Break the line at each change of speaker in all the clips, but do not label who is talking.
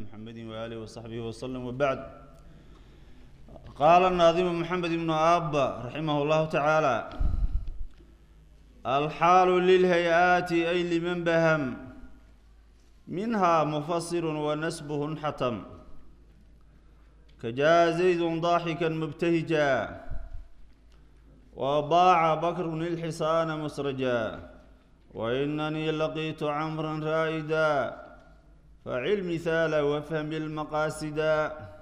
محمد وآله وصحبه وسلم وبعد قال الناظم محمد بن آب رحمه الله تعالى الحال للهيئات أي لمن بهم منها مفسر ونسبه حتم كجاء زيد ضاحكا مبتهجا وباع بكر الحصان مسرجا وإنني لقيت عمرا رائدا فعل مثال وافهم المقاصدا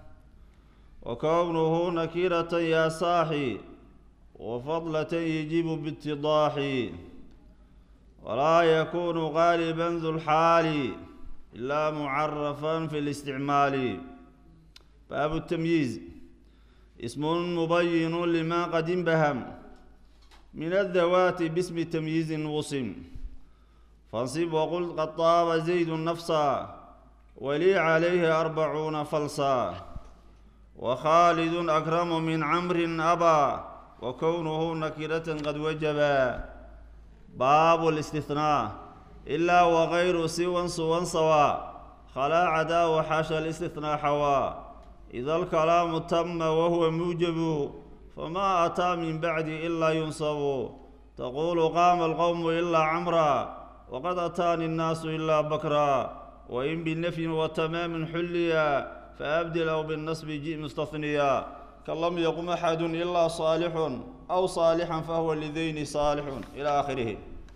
وكونه نكيرة يا صاحي وفضلة يجيب باتضاح ولا يكون غالبا ذو الحال إلا معرفا في الاستعمال باب التمييز اسم مبين لما قد انبهم من الذوات باسم تمييز وصم فانصب وقل قد طاب زيد نفسا ولي عليه أربعون فلسا وخالد أكرم من عمرو أبا وكونه نكرة قد وجبا باب الاستثناء إلا وغير سوى سوى سوا خلا عدا وحاشا الاستثناء حوا إذا الكلام تم وهو موجب فما أتى من بعد إلا ينصب تقول قام القوم إلا عمرا وقد أتاني الناس إلا بكرا وإن بالنفي وتمام حليا فأبدل أو بالنصب جئ مستثنيا كلم يقم أحد إلا صالح أو صالحا فهو لذين صالح إلى آخره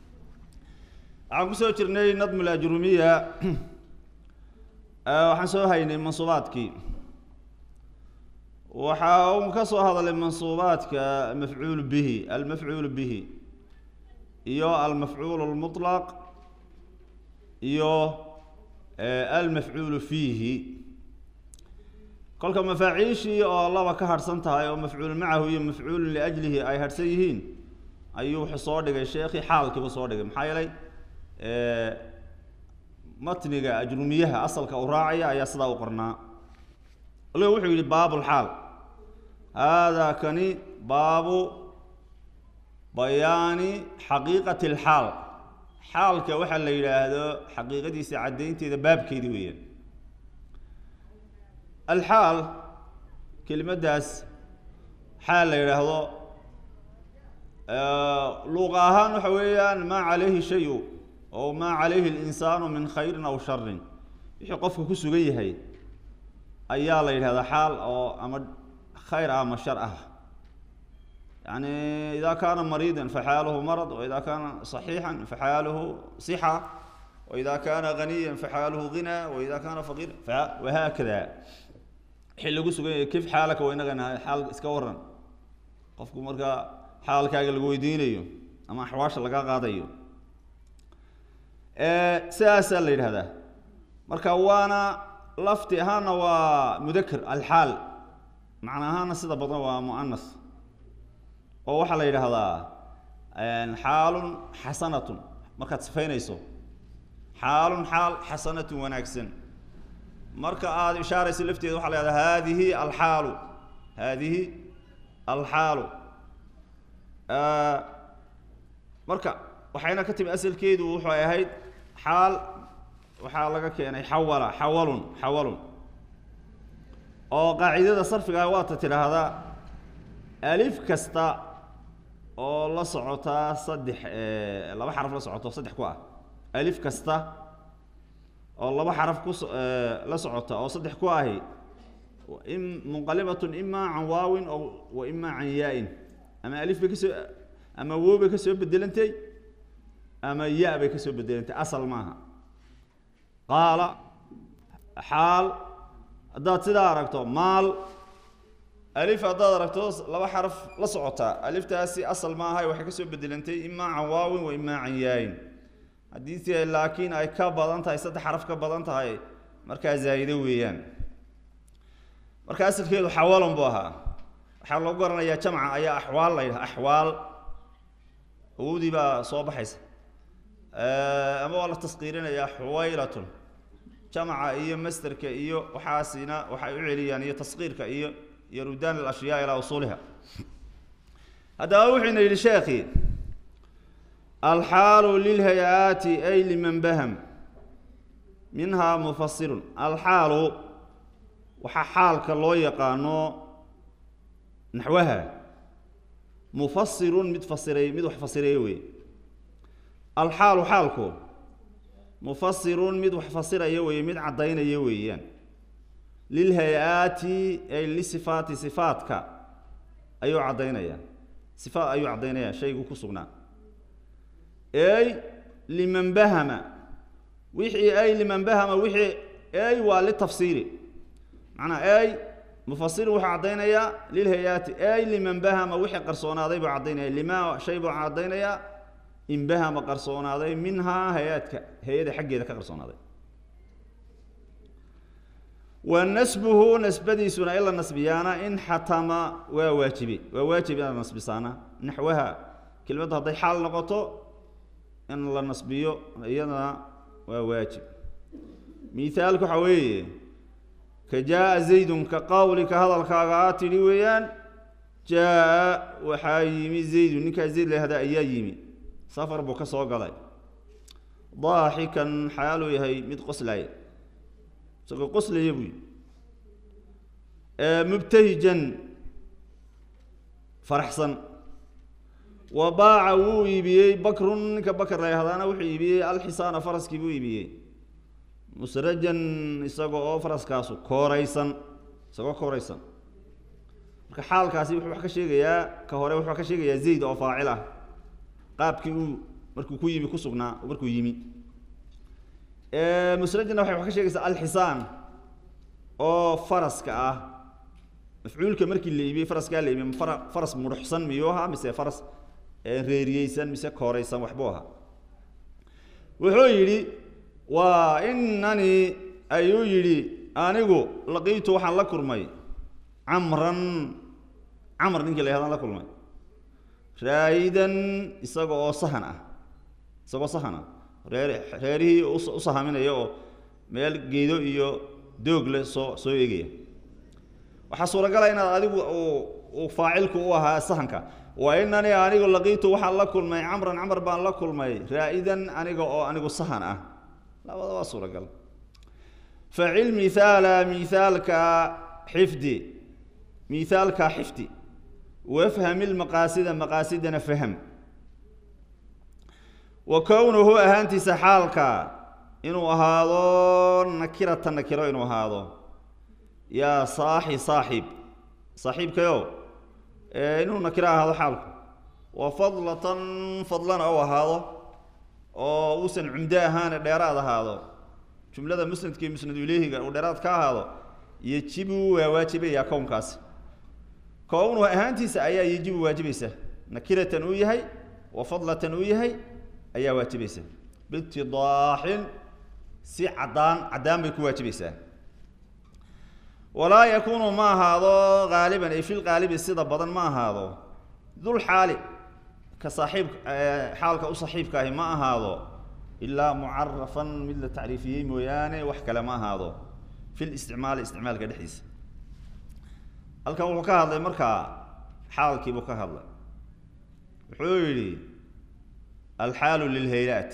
عن سو جرني نظم الأجرومية waxaan soo haynay mansuubaadkii waxa uu ka soo hadalay mansuubaadka mafcuul bihi almafcuul bihi iyo almafcuul almutlaq iyo almafcuul fiihi kolka mafaaciishii oo laba ka harhsan tahay oo mafcuul macahu iyo mafcuulun liajlihi ay harhsan yihiin ayuu wuxuu soo dhigay sheekhii xaalkiibu soo dhigay maxaa yeelay matniga ajrumiyaha asalka uu raacaya ayaa sidaa u qornaa waliba wuxuu yidhi baabulxaal haadaa kani baabu bayaani xaqiiqati alxaal xaalka waxaa la yidhaahdo xaqiiqadiisa caddaynteeda baabkeedi weeyaan alxaal kelimaddaas xaal la yidhaahdo luuqa ahaan waxa weeyaan maa calayhi shayu oo maa calayhi alinsaanu min khayrin aw sharin wixii qofka ku sugan yahay ayaa la yidhahdaa xaal oo ama khayr ah ama shar ah yani ida kaana mariida faxaaluhu marad waida kaana صaxiixan faxaaluhu صixa waida kaana ganiya faxaaluhu gina waida kaana faqiir wahaakada wixii lagu sugan yahay kif xaalaka wa inagana xaal iska waran qofku markaa xaalkaaga lagu weydiinayo ama axwaasha laga qaadayo sidaasaa la yidhahdaa marka waana lafti ahaana waa mudaker alxaal macna ahaana sida badan waa muanas oo waxaa la yidhaahdaa xaalun xasanatun markaad sifaynayso xaalun xaal xasanatun wanaagsan marka aada ishaarayso lafteeda waxa la yhahdaa haadihi alxaalu haadihi alxaalu marka waxayna ka timi asalkeedu wuxuu ahayd xaal waxaa laga keenay xawala xawalun xawalun oo qaacidada sarfiga waata tidhaahdaa alif kasta oo la socotaa saddex laba xaraf la socoto saddex ku ah alif kasta oo laba xaraf ku la socota oo saddex ku ahi munqalibatun imaa can waawin o wa imaa can yaa-in ama alif bay kasoo ama wow bay kasoo bedelantay ama ya bay kasoo bedelantay asal maaha qaala xaal haddaad sidaa aragto maal alif haddaad aragto laba xaraf la socotaa aliftaasi asal maaha waxay kasoo bedelantay imaa can waawin wa imaa can yaayin haddiise laakiin ay ka badan tahay saddex xaraf ka badan tahay markaa zaa'ido weeyaan marka asalkeedu xawalon buu ahaa waxaa lagu garanayaa jamca ayaa axwaal la yidhaha axwaal awowdii baa soo baxaysa ama waa la taskiirinayaa xuwaylatun jamca iyo masterka iyo waxaasina waxay u celiyaan iyo taskiirka iyo iyo rudaan alashyaa ilaa usuuliha haddaba wuxuyna yidhi sheekhi alxaalu lilhay-aati ay liman baham minhaa mufasirun alxaalu waxaa xaalka loo yaqaano naxwaha mufasirun mid fasiray mid wax fasireeyo wey alxaalu xaalku mufasirun mid wax fasiraya weeye mid caddaynaya weeyaan lilhay-aati ay lisifaati sifaatka ayuu caddaynaya sifaat ayuu caddaynaya shaygu ku sugnaa ey liman bahama wixii ay liman bahama wixii ey waa litafsiiri macnaa ey mufasiru wuxuu caddaynayaa lilhay-aati ey liman bahama wixii qarsoonaaday buu caddaynaya lima shay buu caddaynayaa in bahama qarsoonaaday minhaa hay-aadka hay-ada xaggeeda ka qarsoonaaday wa nasbuhu nasbadiisuna in la nasbiyaana in xatama waa waajibe waa waajib inaad nasbisaana naxwaha kelmaddu hadday xaal noqoto in la nasbiyo iyadana waa waajib mithaalku waxaa weeye ka jaa-a zaydun ka qawlika hadalkaaga aa tidhi weeyaan jaa-a waxaa yimi zaydun ninkaa zayd lahda ayaa yimi safar buu ka soo galay daaxikan xaaluu yahay mid qoslaya isagoo qoslaya buu yii mubtahijan faraxsan wa baaca wuu iibiyey bakrun ninka bakr la yahdaana wuxuu iibiyey alxisaana faraskii buu iibiyey musrajan isaga oo faraskaasu kooraysan isagoo kooraysan marka xaalkaasi wuxuu wax ka sheegayaa ka hore wuxuu ka sheegayaa zayd oo faacil ah qaabkii uu markuu ku yimi ku sugnaa markuu yimi musrajana waxay wax ka sheegaysaa alxisaan oo faraska ah mafcuulka markii la iibiyey faraskaa la iibiyey fara faras mudhuxsan miyuu ahaa mise faras reeriyeysan mise kooraysan waxbuu ahaa wuxuu yidhi waa inani ayuu yidhi anigu laqiitu waxaan la kulmay camran camr ninkii la yhahdaan la kulmay raayidan isaga oo sahan ah isagoo sahan ah reer reerihii u sahaminaya oo meel geedo iyo doog leh soo soo eegaya waxaa suuragala inaad adigu uu faacilku u ahaa sahanka wa inanii anigu laqiitu waxaan la kulmay camran camar baan la kulmay raa'idan aniga oo anigu sahan ah labada waa suuragal facil mithaala mithaalka xifdi mithaalka xifdi wafham ilmaqaasida maqaasidana faham wa kownuhu ahaantiisa xaalka inuu ahaado nakirata nakiro inuu ahaado yaa saaxi saaxiib saaxiibkayo inuu nakiro ahaado xaalku wa fadlatan fadlana u ahaado oo uusan cumdo ahaane dheeraad ahaado jumlada musnadka iyo musnadu ileyhiga uu dheeraad ka ahaado yejibu waa waajibayaa kownkaasi kownuhu ahaantiisa ayaa yejibu waajibaysa nakiratan uu yahay wa fadlatan uu yahay ayaa waajibaysa biitidaaxin si caddaan caddaan bay ku waajibaysaa walaa yakuunu ma ahaado haaliban ay fil qaalibi sida badan ma ahaado dul xaali ka saaxiib xaalka u saaxiibka ahi ma ahaado ilaa mucarafan mid la tacriifiyey mooyaane wax kale ma ahaado fil isticmaali isticmaalka dhexdiisa halkan wuxuu ka hadlay markaa xaalkiibuu ka hadlay wuxuu yidhi alxaalu lilhay-aat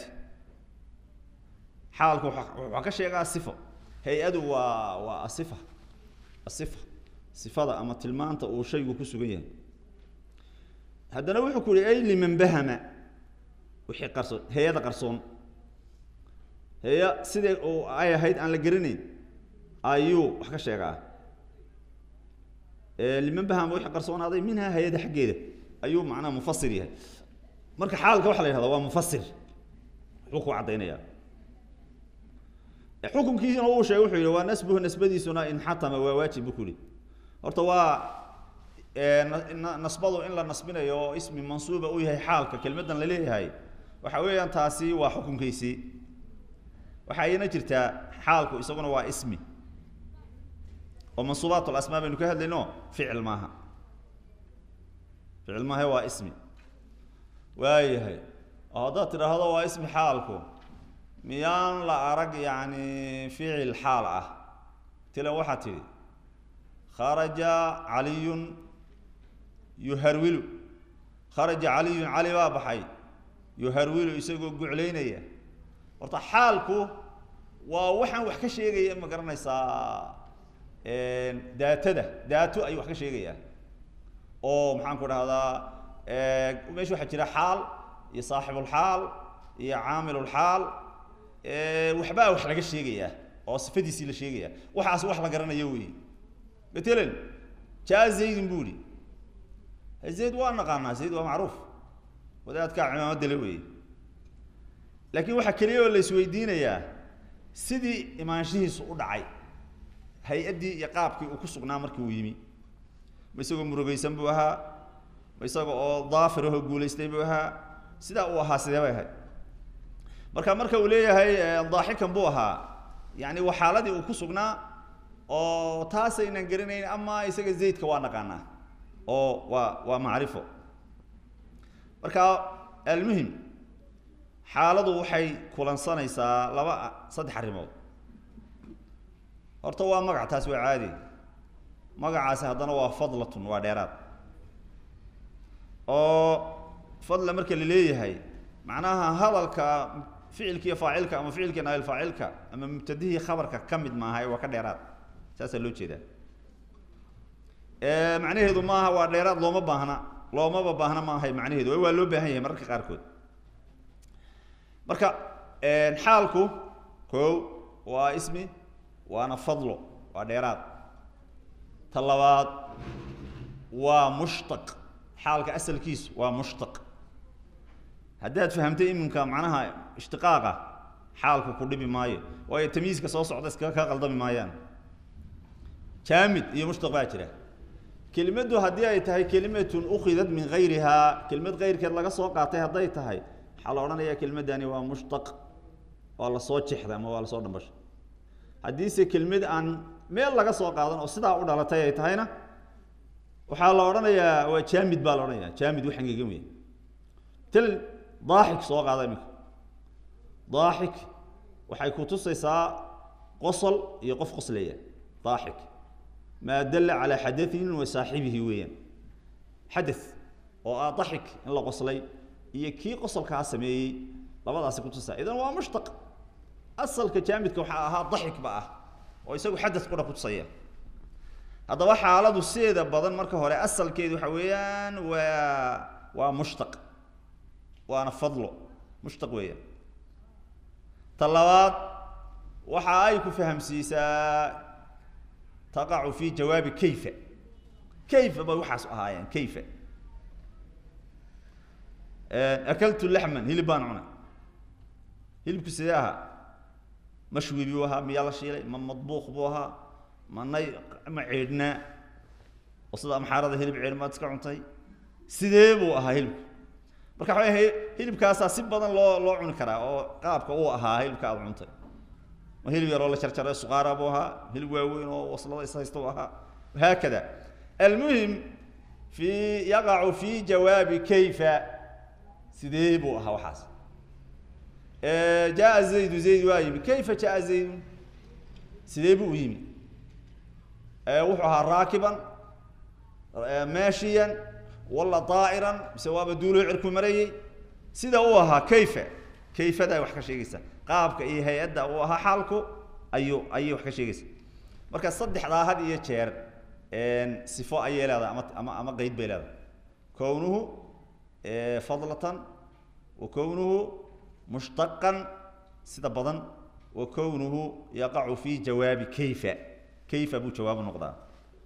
xaalku waxaa ka sheegaa sifo hay-adu waa waa asifa asifa sifada ama tilmaanta uu shaygu ku sugan yahay haddana wuxuu ku yihi ay liman bahama wixii qarsoon hay-ada qarsoon heya sidai uu ay ahayd aan la geranayn ayuu wax ka sheegaa liman bahama wixii qarsoonaaday minhaa hay-ada xaggeeda ayuu macnaha mufasir yahay marka xaalka waxa la yhahda waa mufasir wuxuu ku caddaynayaa xukunkiisina uu sheegay wuxuu yihi waa nasbuhu nasbadiisuna inxatama waa waajib bu ku yihi horta waa nasbadu in la nasbinayo oo ismi mansuuba uu yahay xaalka kelmaddan la leeyahay waxa weeyaan taasi waa xukunkiisii waxaa iyana jirtaa xaalku isaguna waa ismi oo mansuubaat lasmaa baynu ka hadlayno ficil maaha ficil maaha waa ismi waayahay oo haddaad tidhaahdo waa ismi xaalku miyaan la arag yacni ficil xaal ah tilan waxaad tidhi kharaja caliyun yuharwilu kharaja caliyun cali baa baxay yuharwilu isagoo guclaynaya horta xaalku waa waxaan wax ka sheegaya ma garanaysaa daatada daato ayuu wax ka sheegayaa oo maxaan ku dhahdaa meesha waxaa jira xaal iyo saaxibulxaal iyo caamilulxaal waxbaa wax laga sheegayaa oo sifadiisii la sheegaya waxaas wax la garanayo wey matalan jaa zaydun bu ihi zayd waa naqaanaa zayd waa macruuf wadaadkaa cimaamada le wey laakiin waxaa keliya oo la isweydiinayaa sidii imaanshihiisu u dhacay hay-addii iyo qaabkii uu ku sugnaa markii uu yimi ma isagoo murugaysan buu ahaa ma isaga oo daafir ahoo guulaystay buu ahaa sidaa uu ahaa sidee bay ahayd marka marka uu leeyahay daaxikan buu ahaa yani waa xaaladii uu ku sugnaa oo taasaynan garanayn ama isaga zaydka waa naqaanaa oo waa waa macrifo marka almuhim xaaladu waxay kulansanaysaa laba saddex arrimood horta waa magac taas waa caadi magacaasi haddana waa fadlatun waa dheeraad oo fadla marka la leeyahay macnaha hadalka ficilka iyo faacilka ama ficilka naayil faacilka ama mubtadihii khabarka ka mid maaha waa ka dheeraad saasaa loo jeedaa macnaheedu maaha waa dheeraad looma baahna loomaba baahna maahay macnaheedu waa loo baahan yahay mararka qaarkood marka xaalku ko waa ismi waana fadlo waa dheeraad ta labaad waa mushtaq xaalka asalkiisu waa mushtaq haddaad fahamtay iminka macnaha ishtiqaaqa xaalku ku dhibi maayo waayo tamyiiska soo socda iskaga kaa qaldami maayaan jaamid iyo mushtaq baa jira kelimaddu haddii ay tahay kelimatun ukhidat min gayrihaa kelimad kayrkeed laga soo qaatay hadday tahay waxaa la odhanayaa kelimaddani waa mushtaq waa lasoo jexday ama waa lasoo dhambashay haddiise kelimad aan meel laga soo qaadan oo sidaa u dhalatay ay tahayna waxaa la odhanayaa waa jaamid baa la odhanaya jaamid wax engegan wey til daaxik soo qaada iminka daaxik waxay ku tusaysaa qosol iyo qof qoslaya daaxik maa dalla calaa xadain wa saaxibihi weeyaan xada oo ah daxik in la qoslay iyo kii qosolkaa sameeyey labadaasi kutusaa idan waa mushtaq asalka jaamidka waxaa ahaa daxik ba ah oo isagu xadad qura kutusaya haddaba xaaladu sideeda badan marka hore asalkeedu waxa weeyaan waa waa mushtaq waana fadlo mushtaq weeyaan ta labaad waxa ay ku fahamsiisaa taqacu fi jawaabi kayfa kayfa bay waxaas ahaayeen kayfa akaltu laxman hilib baan cunay hilibku sidee ahaa mashwi buu ahaa miyaa la shiilay ma madbuuq buu ahaa ma nay ma ceedhnaa oo sida amxaarada hilib ceedh maad iska cuntay sidee buu ahaa hilibku marka waxa way hilibkaasaa si badan loo loo cuni karaa oo qaabka uu ahaa hilibka aad cuntay ma hilib yaroo la jarjaray suqaara buu ahaa hilib waaweyn oo waslada is haysta u ahaa haakada almuhim fi yaqacu fi jawaabi kayfa sidee buu ahaa waxaas jaa zaydu zayd waa yimi kayfa jaa zaydun sidee buu u yimi wuxuu ahaa raakiban maashiyan wala daa'iran mise waaba duuloo cirku marayey sida uu ahaa kayfa kayfadaa wax ka sheegaysa qaabka iyo hay-adda uu ahaa xaalku ayuu ayay wax ka sheegaysa marka saddexdaa had iyo jeer sifo ayay leedahay ama ama ama qeyd bay leedahay kownuhu fadlatan wa kownuhu mushtaqan sida badan wa kownuhu yaqacu fi jawaabi kayfa kayfa buu jawaabu noqdaa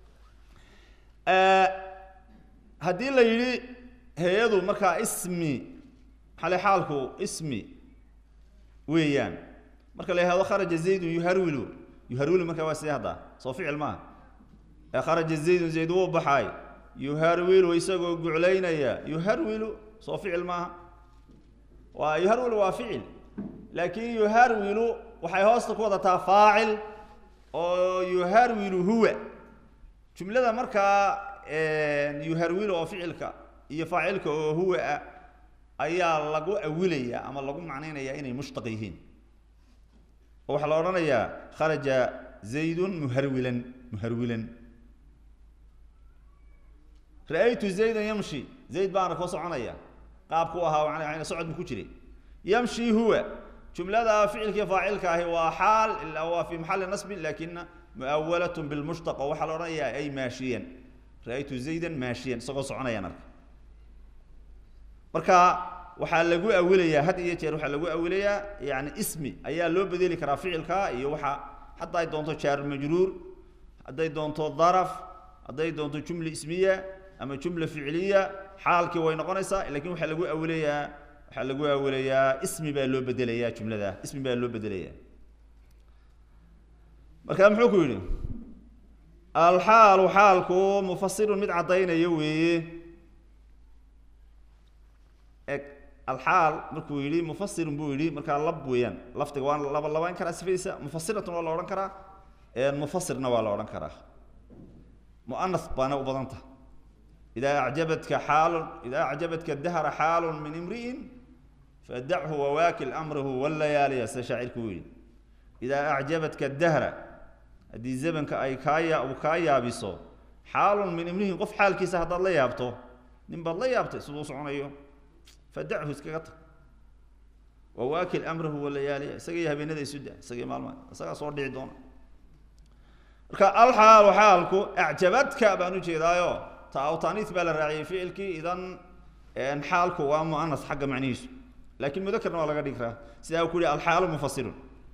haddii la yidhi hay-adu markaa ismi maxale xaalku ismi weeyaan marka la yihahdo kharaja zaydun yuharwilu yuharwilu markaa waa sidee haddaa soo ficil maaha ee kharaja zaydun zayd wuu baxaay yuharwilu isagoo guclaynaya yuharwilu soo ficil maaha waa yuharwilu waa ficil laakin yuharwilu waxay hoosta ku wadataa faacil oo yuharwilu huwa jumlada markaa yuharwilu oo ficilka iyo faacilka oo huwa ah ayaa lagu awilaya ama lagu macnaynaya inay mushtaq yihiin oo waxaa la odhanayaa kharaja zaydun muharwilan muharwilan ra-aytu zaydan yamshi zayd baana koo soconaya qaabku ahaa socod bu ku jiray yamshi huwa jumlada ficilkii faacilka ahi waa xaal ilaa waa fi maxali nasbin lakina muawalat bilmushtaq oo waxaa la odhanayaa ay maashiyan ra-aytu zaydan maashiyan isagoo soconayaan arka marka waxaa lagu awilayaa had iyo jeer waxaa lagu awilayaa yani ismi ayaa loo bedeli karaa ficilka iyo waxa hadday doonto jaar majruur hadday doonto daraf hadday doonto jumla ismiya ama jumla ficliya xaalkii way noqonaysaa lakin waxaa lagu awilayaa waxaa lagu awilayaa ismi baa loo bedelayaa jumlada ismi baa loo bedelayaa marka muxuu ku yidhi alxaalu xaalku mufasirun mid caddaynaya weeye eg alxaal markuu yidhi mufasirun buu yidhi markaa lab weeyaan lafdiga waa laba labayn karaa sifadiisa mufasiratun waa la odhan karaa mufasirna waa la odhan karaa muanas baana u badanta idaa acjabadka xaalun idaa acjabadka dahra xaalun min imri'in fadachu wawaakil amrahu walayaaliya sida shaacirku uu yidhi idaa acjabadka dahra haddii zamanka ay kaa uu kaa yaabiso xaalun min imrihin qof xaalkiisa haddaad la yaabto nin baad la yaabtay siduu soconayo fadachu iskaga tag wawaakil amrahu walayaaliya isaga iyo habeenada isu da isaga iyo maalmaha isagaa soo dhici doona marka alxaalu xaalku acjabadka baan ujeedaayo taawtaaniis baa la raaciyey ficilkii idan xaalku waa muanas xagga macnihiisu laakiin mudakarna waa laga dhigi karaa sidaa uu ku yihi alxaalu mufasirun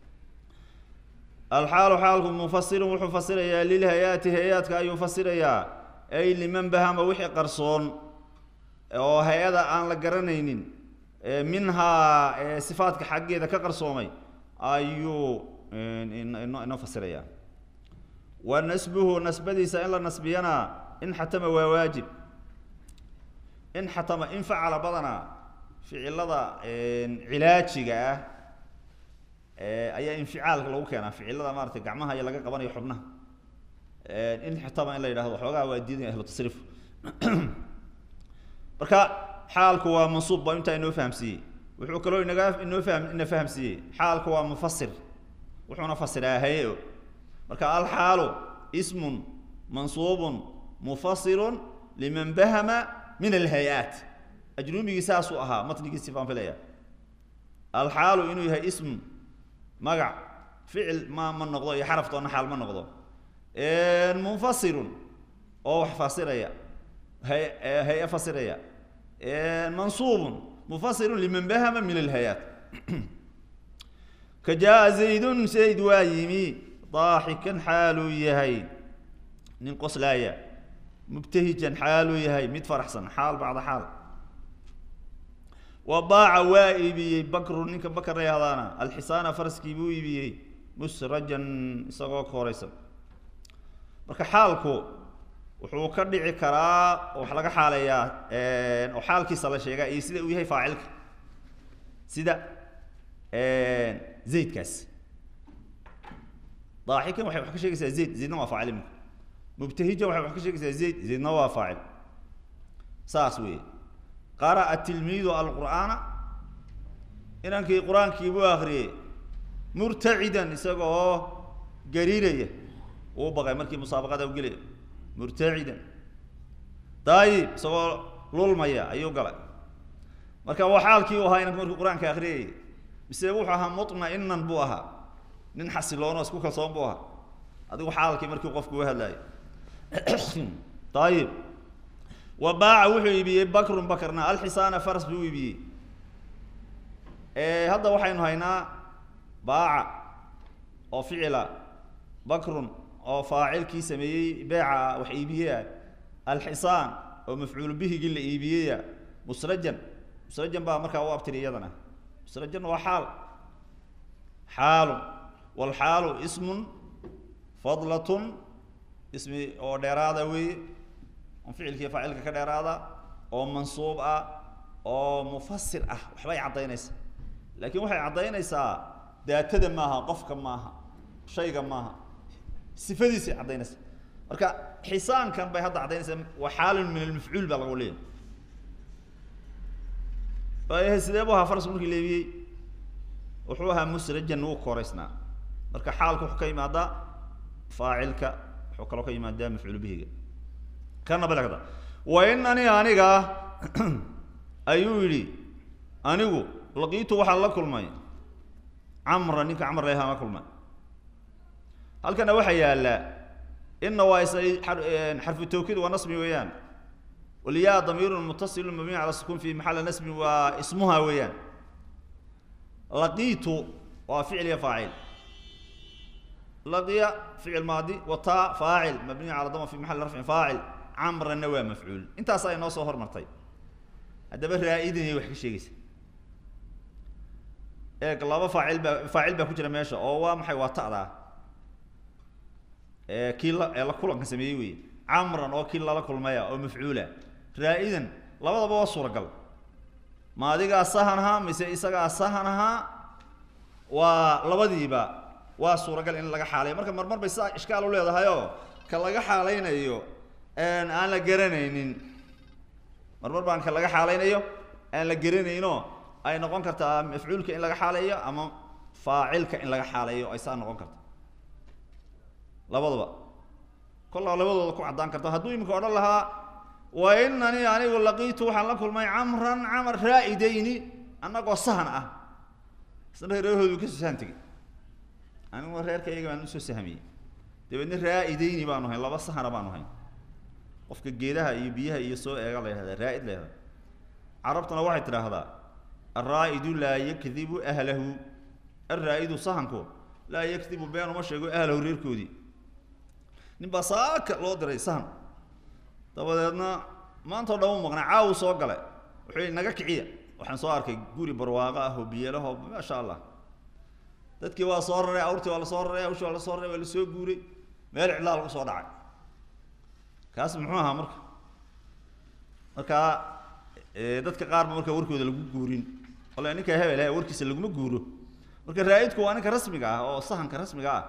alxaalu xaalku mufasirun wuxuu fasirayaa lilhayaati hay-aadka ayuu fasirayaa ay liman bahama wixii qarsoon oo hay-ada aan la garanaynin minhaa sifaadka xaggeeda ka qarsoomay ayuu inoo fasirayaa wa nasbuhu nasbadiisa in la nasbiyana in xatama waa waajib in xatama in facala badanaa ficilada cilaajiga ah ayaa inficaalka lagu keenaa ficilada maarata gacmaha iyo laga qabanayo xubnaha in xatama in la yidhahdo xoogaha waa diidaya ahlu tasriif marka xaalku waa mansuub baa intaa inoo fahamsiiyey wuxuu kaloo inaga inoo faham ina fahamsiiyey xaalku waa mufasir wuxuuna fasiraa haye-o marka alxaalu ismun mansuubun mufasirun liman bahama min alhay-aat ajrumigii saasuu ahaa matnigiisi baan filaya alxaalu inuu yahay ism magac ficil ma ma noqdo iyo xaraftoona xaal ma noqdo munfasirun oo wax fasiraya hay hay-a fasiraya mansuubun mufasirun liman bahama min alhay-aat ka jaa zaydun zayd waa yimi daaxikan xaaluu yahay nin qoslaaya mubtahijan xaaluu yahay mid faraxsan xaal bacda xaal wa baaca waa iibiyey bakru ninka bakar la yahdaana alxisaana faraskii buu iibiyey musrajan isagoo kooraysan marka xaalku wuxuu ka dhici karaa oo wax laga xaaleeyaa oo xaalkiisa la sheegaa iyo sida uu yahay faacilka sida zaydkaas daaxikan waxay wax ka sheegaysaa zayd zaydna waa faacil imika mubtahijan waxay wax ka sheegaysaa zayd zaydna waa faacil saas weeye qara'a tilmiidu alqur'aana inankii qur-aankii buu akriyey murtacidan isaga oo gariiraya uu baqay markii musaabaqada u gelaya murtacidan daayib isagoo lulmaya ayuu galay marka waa xaalkii u ahaa inanku markuu qur-aanka akriyayay mise wuxuu ahaa mutma'inan buu ahaa nin xasiloon oo isku kalsoon buu ahaa adigu xaalkii markii qofku u hadlaayay ayib wa baaca wuxuu iibiyey bakrun bakrna alxisaana faras buu iibiyey hadda waxaynu haynaa baaca oo ficila bakrun oo faacilkii sameeyey beeca wax iibiyeya alxisaan oo mafcuul bihigii la iibiyeya musrajan musrajan baa markaa u abtiri iyadana musrajan waa xaal xaalun walxaalu ismun fadlatun ismi oo dheeraada weeye on ficilkii faacilka ka dheeraada oo mansuub ah oo mufasir ah waxbay caddaynaysaa laakiin waxay caddaynaysaa daatada maaha qofka maaha shayga maaha sifadiisay caddaynaysaa marka xisaankan bay hadda caddaynaysaa waa xaalun min almafcuul baa lagu leeyahay waayahay sidee buu ahaa faras markii leebiyey wuxuu ahaa musrajan wuu koraysnaa marka xaalka wuxuu ka yimaadaa faacilka wuxuu kaloo ka yimaadaa mafcuul bihiga kana balagda wa inani aniga ayuu yidhi anigu laqiitu waxaan la kulmay camra ninka camr leha la kulmay halkana waxaa yaalla ina waa is xarfu tawkiid waa nasbi weeyaan walyaa damiirun mutasilun mabniy cala sukun fi maxali nasbi waa ismuha weeyaan laqiitu waa ficil iyo faacil laqiya ficil maadi wataa faacil mabniy cala dama fi maxali rafcin faacil camranna waa mafcuul intaas ay noo soo hormartay haddaba raa-idinay wax ka sheegaysa eeg laba faacil baa faacil baa ku jira meesha oo waa maxay waa ta'daa kii la ee la kulanka sameeyey wey camran oo kii lala kulmaya oo mafcuula raa-idan labadaba waa suuragal ma adigaa sahan ahaa mise isagaa sahan ahaa waa labadiiba waa suuragal in laga xaalayo marka marmar bay sidaa ishkaal u leedahayoo ka laga xaalaynayo aan la garanaynin marmar baan ka laga xaalaynayo aan la garanayno ay noqon kartaa mafcuulka in laga xaaleeyo ama faacilka in laga xaaleeyo ay saa noqon karta labadaba kollaa labadooda ku caddaan karta hadduu iminka odhan lahaa wa inanii anigu laqiitu waxaan la kulmay camran camar raa-idayni annagoo sahan ah isna reerahoodu kasoo sahan tegey anigu reerkayga baan usoo sahmiyey dabeedna raa-idayni baanu hayn laba sahana baanu hayn qofka geedaha iyo biyaha iyo soo eega la yhahda raa-id la yhahda carabtuna waxay tidhaahdaa alraa'idu laa yakdibu ahlahu alraa-idu sahanku laa yakdibu been uma sheego ahlahu reerkoodii nin baa saaka loo diray sahan dabadeedna maanta o dhan u maqnay caawu soo gale wuxuu yihi naga kiciya waxaan soo arkay guri barwaaqo ah oo biyalaho maasha allah dadkii waa soo raray awrtii waa lasoo raray awshii waa lasoo raray waa lasoo guuray meel cidlaa lagu soo dhacay kaas muxuu ahaa marka markaa dadka qaar ba marka warkooda lagu guurin ole ninka hebel he warkiisa laguma guuro marka raa-idku waa ninka rasmiga ah oo sahanka rasmiga ah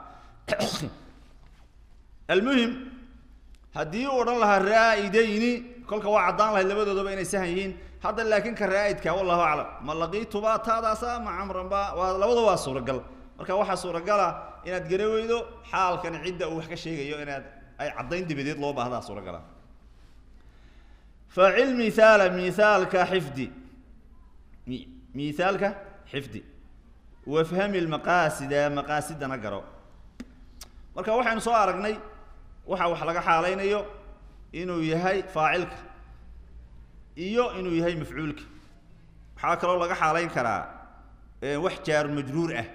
almuhim haddii uu odhan lahaa raa-idayni kolka waa caddaan lahayd labadoodaba inay sahan yihiin hadda laakiin ka raa-idka wallahu aclam ma laqiituba taadaasa ma camranba waa labada waa suuragal marka waxaa suuragala inaad gara weydo xaalkan cidda uu wax ka sheegayo inaad ay caddayn dabadeed loo baahdaa suuragala facil mihaala mihaalka xifdi mihaalka xifdi wafhami lmaqaasida maqaasidana garo marka waxaynu soo aragnay waxa wax laga xaalaynayo inuu yahay faacilka iyo inuu yahay mafcuulka waxaa kaloo laga xaalayn karaa wax jaaru majruur ah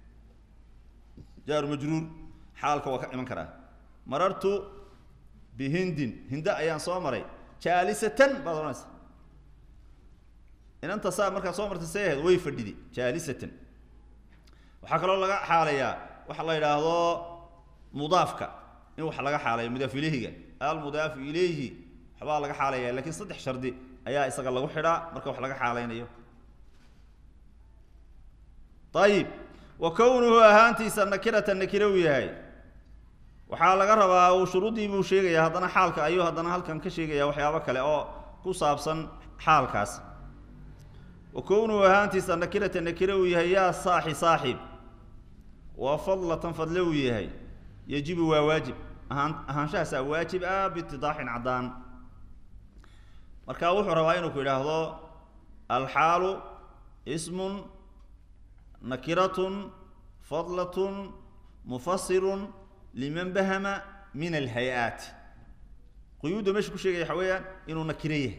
jaaru majruur xaalka waa ka iman karaa marartu bihindin hinda ayaan soo maray jaalisatan baad odhanaysa inanta saa markaad soo martay say ahayd way fadhidi jaalisatan waxaa kaloo laga xaalayaa waxa la yidhaahdo mudaafka in wax laga xaalayo mudaaf ilayhiga almudaafu ilayhi waxbaa laga xaalaya lakiin saddex shardi ayaa isaga lagu xidhaa marka wax laga xaalaynayo ayib wa kownuhu ahaantiisa nakirata nakire uu yahay waxaa laga rabaa uu shuruuddii buu sheegaya haddana xaalka ayuu haddana halkan ka sheegaya waxyaabo kale oo ku saabsan xaalkaas wa kownuhu ahaantiisa nakirata nakire uu yahay yaa saaxi saaxib waa fadlatan fadle uu yahay yajibu waa waajib ahaan ahaanshahaasaa waajib ah biitidaaxin caddaan marka wuxuu rabaa inuu ku yidhaahdo alxaalu ismun nakiratun fadlatun mufasirun liman bahama min alhay-aat quyuudda meesha ku sheegaya waxa weeyaan inuu nakiro yahay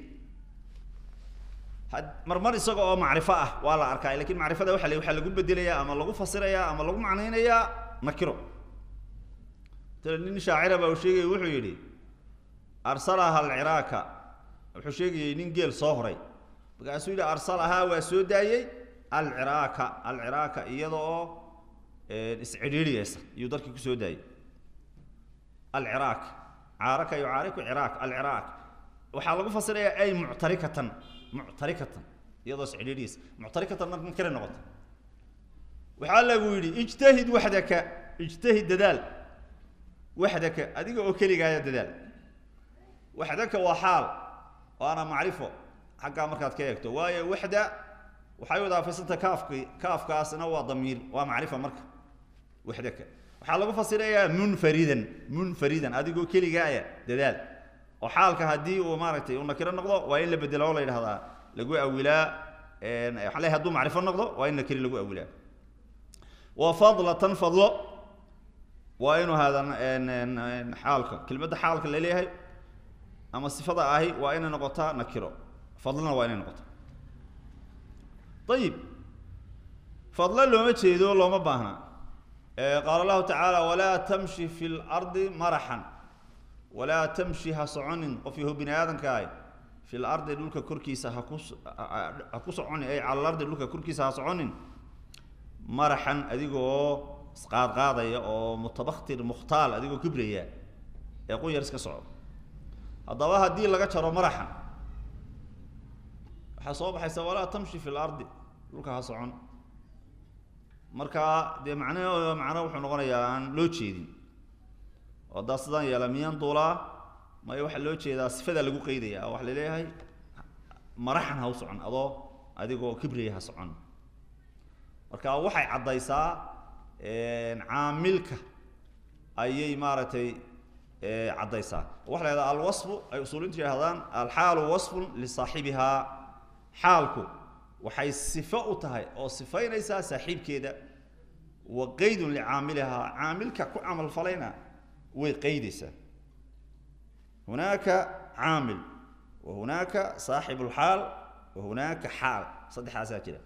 marmar isaga oo macrifo ah waa la arkaa lakin macrifada waa waxaa lagu bedelayaa ama lagu fasirayaa ama lagu macnaynayaa nakiro tale nin shaacira baa uu sheegaya wuxuu yidhi arsalaha alciraaka wuxuu sheegayay nin geel soo horay markaasuu yidhi arsalahaa waa soo daayey alciraaka alciraaka iyada oo iscidhiiriyeysa iyuu darkii kusoo daayey alciraaq caaraka yucaariku ciraaq alciraaq waxaa lagu fasirayaa ay muctarikatan muctarikatan iyadoo iscidhiiriyeysa muctarikatan marka kale noqoto waxaa lagu yidhi ijtahid waxdaka ijtahid dadaal waxdaka adiga oo keligaaya dadaal waxdaka waa xaal waana macrifo xaggaa markaad ka eegto waayo waxda waxay wadaafaysantaha kaafki kaafkaasna waa damiir waa macrifa marka waxdaka waxaa lagu fasirayaa munfaridan munfaridan adigoo keligaaya dadaal oo xaalka haddii uu maaragtay uu nakiro noqdo waa in la bedelo oo la yidhahdaa lagu awilaa waxaa le hadduu macrifo noqdo waa in nakiri lagu awilaa wa fadlatan fadlo waa inuu hada xaalka kelmadda xaalka laleeyahay ama sifada ahi waa inay noqotaa nakiro fadlona waa inay noqotaa ayib fadlo looma jeedo looma baahna qaala allahu tacaala walaa tamshi fi lardi maraxan walaa tamshi ha soconin qof yahu bini aadamkaahi fi lardi dhulka korkiisa haku ha ku soconin ay cala lardi dhulka korkiisa ha soconin maraxan adigoo isqaadqaadaya oo mutabaktir mukhtaal adigoo kibraya ee qunyar iska soco haddaba haddii laga jaro maraxan waxaa soo baxaysa walaa tamshi fi lardi dhulka ha socon marka dee macne macno wuxuu noqonayaa aan loo jeedin oo haddaa sidaan yeela miyan duulaa maya waxaa loo jeedaa sifadaa lagu qeydaya oo waxa la leeyahay maraxan ha u socon adoo adigoo kibraya ha socon marka waxay caddaysaa caamilka ayay maaragtay caddaysaa waxa la yahahdaa alwasfu ay usuulintu yidhahdaan alxaalu wasfun lisaaxibihaa xaalku waxay sifo u tahay oo sifaynaysaa saaxiibkeeda wa qeydun licaamilihaa caamilka ku camal falayna way qeydaysaa hunaaka caamil wa hunaaka saaxibu lxaal wa hunaaka xaal saddexaasaa jira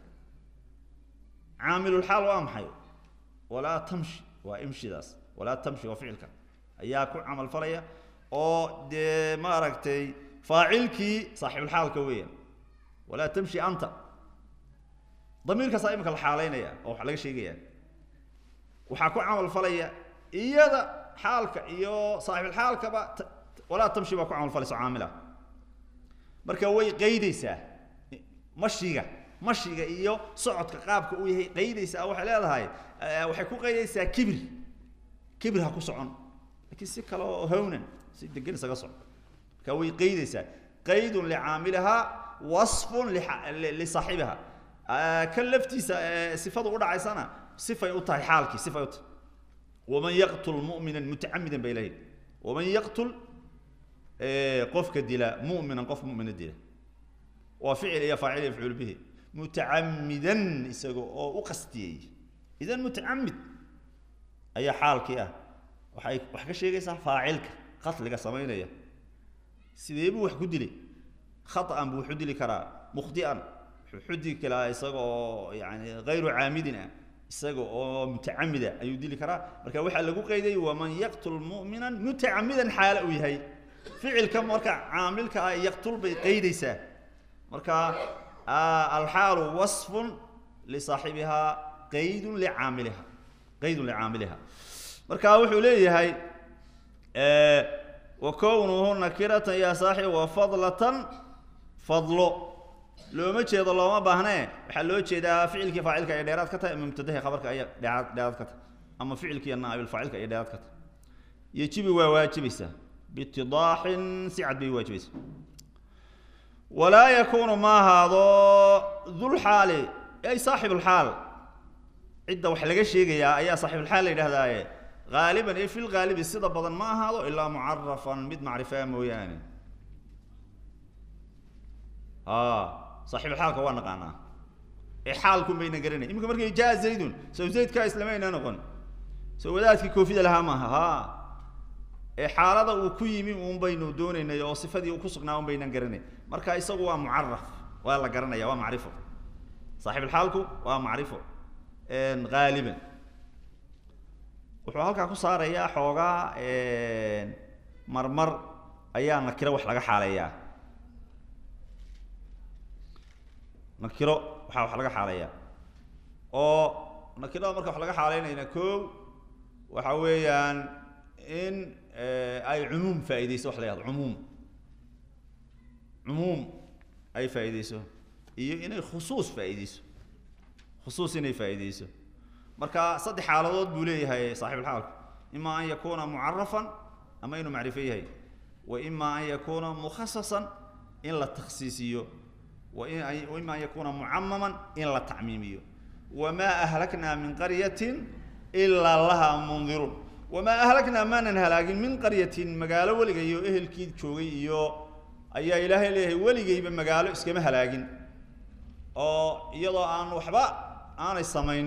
caamilulxaal waa maxay walaa tamshi waa imshidaas walaa tamshi waa ficilka ayaa ku camal falaya oo dee maaragtay faacilkii saaxibulxaalka weeyaan walaa tamshi anta damiirkaasaa imika la xaalaynaya oo waxa laga sheegaya waxaa ku camal falaya iyada xaalka iyo saaxibulxaalkaba walaa tamshi baa ku camal falayso caamila marka way qeydaysaa mashiga mashiga iyo socodka qaabka uu yahay qeydaysaa waxay leedahay waxay ku qeydaysaa kibir kibir ha ku socon lakiin si kale oo hawnan si degan isaga soco marka way qeydaysaa qaydun licaamilihaa wasfun lisaaxibiha kan laftiisa sifadu udhacaysana sifay u tahay xaalkii sifay u tahay waman yaqtul mu'mina mutacamidan bay leeyihin waman yaqtul qofka dila mu'minan qof mu'mina dila waa ficil iyo faacil yafcuul bihi mutacamidan isaga oo u qastiyey idan mutacamid ayaa xaalkii ah waxay wax ka sheegaysaa faacilka qatliga samaynaya sidee buu wax ku dilay khata'an buu wuxu dili karaa mukhdi'an wuxuu dili karaa isaga oo yani hayru caamidin ah isaga oo mutacamida ayuu dili karaa marka waxaa lagu qeyday waman yaqtul mu'minan mutacamidan xaale uu yahay ficilka marka caamilka ah yaqtul bay qeydaysaa marka alxaalu wasfun lisaaxibihaa qaydun licaamiliha qaydun licaamiliha marka wuxuu leeyahay wa kownuhu nakiratan yaa saaxib wa fadlatan fadlo looma jeedo looma baahnee waxaa loo jeedaa ficilkii faacilka ay dheeraad ka tahay ama mubtadahi khabarka ay dheeraad dheeraad ka tahay ama ficilkii naabil faacilka ay dheeraad ka tahay yejibi waa waajibaysaa biitidaaxin si cad bay waajibaysaa walaa yakuunu ma ahaado dulxaali ay saaxibulxaal cidda wax laga sheegayaa ayaa saaxibulxaal la yidhahdaaye haaliban ee fil haalibi sida badan ma ahaado ilaa mucarafan mid macrifaa mooyaane saaxibulxaalka waa naqaanaa ee xaalkun bayna garanay iminka markay jaa zaydun sow zaydkaa islamayna noqon soo wadaadkii koofida lahaa maaha ha ee xaalada uu ku yimi uun baynu doonaynay oo sifadii ku sugnaa un baynan garanay marka isagu waa mucaraf waa la garanaya waa macrifo saaxibulxaalku waa macrifo haaliban wuxuu halkaa ku saarayaa xoogaa marmar ayaa nakiro wax laga xaaleeyaa nakiro waxaa wax laga xaaleeyaa oo nakirada marka wax laga xaaleynayna kow waxa weeyaan in ay cumuum faaideyso wax la yahdo cumuum cumuum ay faa'iideyso iyo inay khusuus faa'iideyso khusuus inay faa'iideyso marka saddex xaaladood buu leeyahay saaxibulxaalku ima an yakuuna mucarafan ama inuu macrifo yahay wa ima an yakuuna mukhasasan in la takhsiisiyo waima an yakuuna mucamaman in la tacmiimiyo wamaa ahlaknaa min qaryatin ilaa laha mundiruun wamaa ahlaknaa maanan halaagin min qaryatin magaalo weligay iyo ehelkii joogay iyo ayaa ilaahay leeyahay weligayba magaalo iskama halaagin oo iyadoo aan waxba aanay samaynin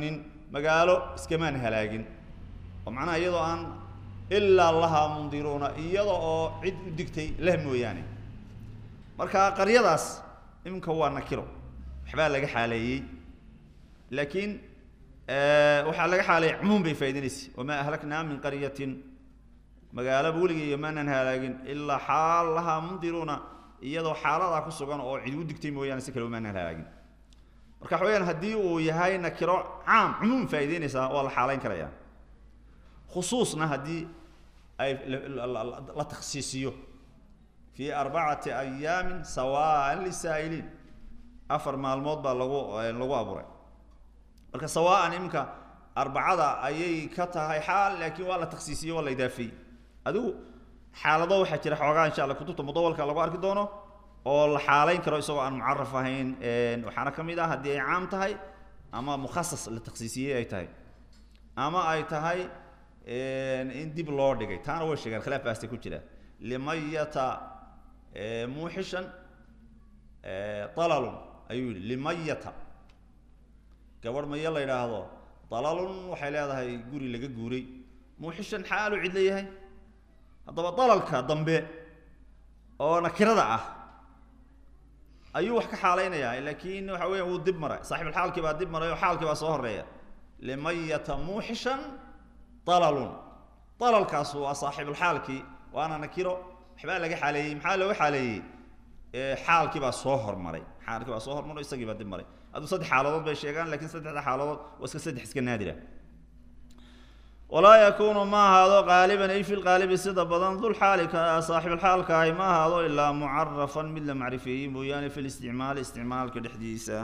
magaalo iskamaan halaagin oo macnaha iyadoo aan ilaa lahaa mundiruuna iyada oo cid u digtay leh mooyaane marka qaryadaas iminka waa nakiro waxbaa laga xaaleeyey laakiin waxaa laga xaaleeyey cumuum bay faa'idaynaysa wamaa ahlaknaa min qaryatin magaalaba weligay maanan halaagin ilaa xaal lahaa mundiruuna iyadoo xaaladaa ku sugan oo cid u digtay mooyaane si kale maanan halaagin marka waxa weyaan haddii uu yahay nakiro caam cumuum faa'idaynaysaa waa la xaalayn karaya khusuusna haddii ay la takhsiisiyo fii arbacati ayaamin sawaan lisaa'iliin afar maalmood baa lagu lagu abuuray marka sawaan iminka arbacada ayay ka tahay xaal laakiin waa la takhsiisiye waa la idaafeeyey adigu xaalado waxaa jira xoogaa insha alla kutubta mudawalka lagu arki doono oo la xaalayn karo isagoo aan mucaraf ahayn waxaana ka mid ah haddii ay caam tahay ama mukhasas la takhsiisiyey ay tahay ama ay tahay in dib loo dhigay taana way sheegeen khilaaf baasta ku jira limayata muuxishan dalalun ayuu yihi limayata gabadh mayo la yidhaahdo dalalun waxay leedahay guri laga guuray muuxishan xaalu cid leeyahay haddaba dalalka dambe oo nakirada ah ayuu wax ka xaalaynayaa laakiin waxa weya wuu dib maray saaxibulxaalkii baa dib maray oo xaalkii baa soo horeeya limayata muuxishan dalalun dalalkaas waa saaxibulxaalkii waana nakiro waxbaa laga xaaleeyey maxaa looga xaaleeyey xaalkii baa soo hormaray xaalkii baa soo hormaray isagii baa dib maray aduu saddex xaaladood bay sheegaan lakiin saddexda xaaladood waa iska saddex iska naadira walaa yakunu ma ahaado qaaliban ay fi lqaalibi sida badan dulxaalika saaxibulxaalka ahi ma ahaado ilaa mucarafan mid la macrifeeyey mooyaane fi listicmaali isticmaalka dhexdiisa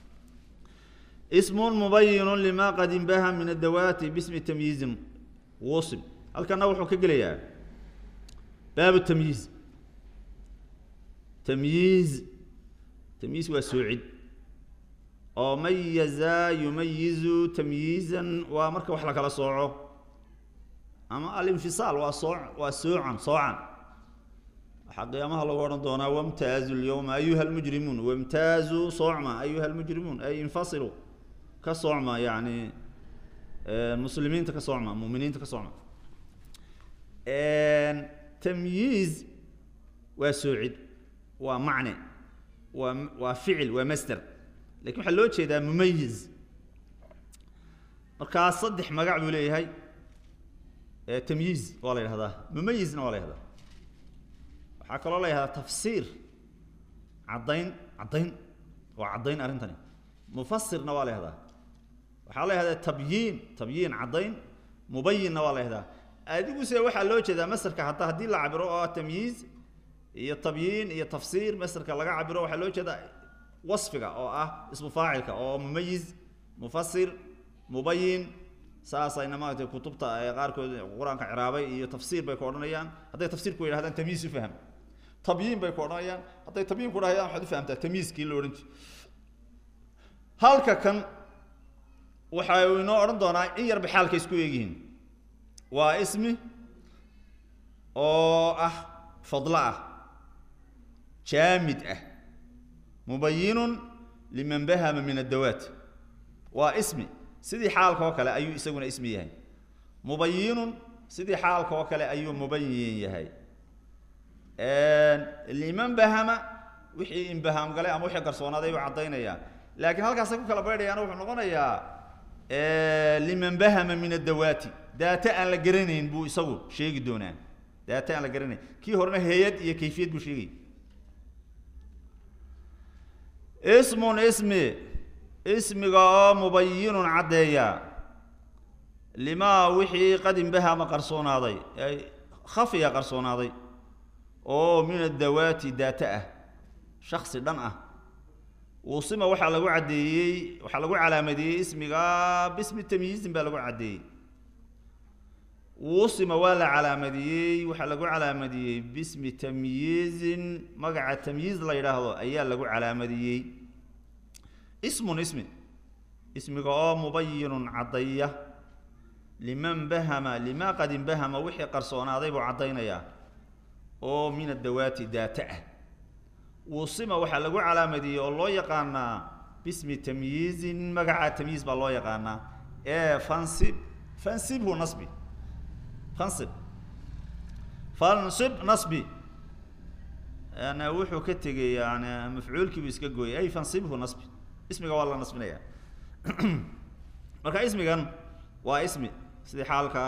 ismun mubayinu lima qad inbaha min adawaati bismi tamyiizin wusim halkana wuxuu ka gelayaa baabu tamyiiz tamyiiz tamyiiz waa soocid oo mayaza yumayizu tamyiizan waa marka wax la kala sooco ama alinfisaal waa soo waa soocan soocan waxaa qiyaamaha lagu odhan doonaa wamtaazu lyawma ayuha almujrimuun wamtaazu soocma ayuha almujrimuun ay infasilu ka soocma yani muslimiinta ka soocma muminiinta ka soocma tamyiiz waa soocid waa macne waa waa ficil waa masder lakin waxaa loo jeedaa mumayiz markaa saddex magac buu leeyahay tamyiiz waa la yidhahdaa mumayizna waa la yhahdaa waxaa kaloo la yhahdaa tafsiir caddayn caddayn waa caddayn arrintani mufasirna waa la yhahdaa waxaa la yhahdaa tabyiin tabyiin caddayn mubayinna waa la yhahdaa adiguse waxaa loo jeedaa masarka hataa haddii la cabiro oo tamyiiz iyo tabyiin iyo tafsiir masarka laga cabiro waxaa loo jeedaa wasfiga oo ah ismu faacilka oo mumayiz mufasir mubayin saasayna maaragtay kutubta qaarkood qur-aanka ciraabay iyo tafsiir bay ku odhanayaan hadday tafsiir ku yidhahdaan tamyiiz u faham tabyiin bay ku odhanayaan hadday tabyiin ku dhahayaan waxaad u fahamtaa tamyiizkii la odhan jiray halka kan waxa uu inoo odhan doonaa in yarba xaalka isku eegyihiin waa ismi oo ah fadlo ah jaamid ah mubayinun liman bahama min addawaat waa ismi sidii xaalka oo kale ayuu isaguna ismi yahay mubayinun sidii xaalka oo kale ayuu mubayin yahay liman bahama wixii inbahaam galay ama wixii qarsoonaaday buu caddaynayaa laakiin halkaasay ku kala baydhayaana wuxuu noqonayaa liman bahama min addawaati daata aan la garanayn buu isagu sheegi doonaa daata aan la garanayn kii horena heeyad iyo kayfiyad buu sheegay ismun ismi ismiga oo mubayinun caddeeya limaa wixii qad inbahama qarsoonaaday ay khafiya qarsoonaaday oo min addawaati daata ah shaksi dhan ah wuusima waxaa lagu caddeeyey waxaa lagu calaamadeeyey ismiga bismi tamyiizin baa lagu caddeeyey wuusima waa la calaamadiyey waxaa lagu calaamadiyey bismi tamyiizin magaca tamyiiz la yidhaahdo ayaa lagu calaamadiyey ismun ismi ismiga oo mubayinun caddaya liman bahama lima qad inbahama wixii qarsoonaaday buu caddaynayaa oo min addawaati daata ah wuusima waxaa lagu calaamadiyey oo loo yaqaanaa bismi tamyiizin magaca tamyiiz baa loo yaqaanaa ee fansib fansibhu nasbi fansib fansib nasbi yani wuxuu ka tegay yani mafcuulkiibu iska gooyay ay fansibhu nasbi ismiga waa la nasbinaya marka ismigan waa ismi sidii xaalka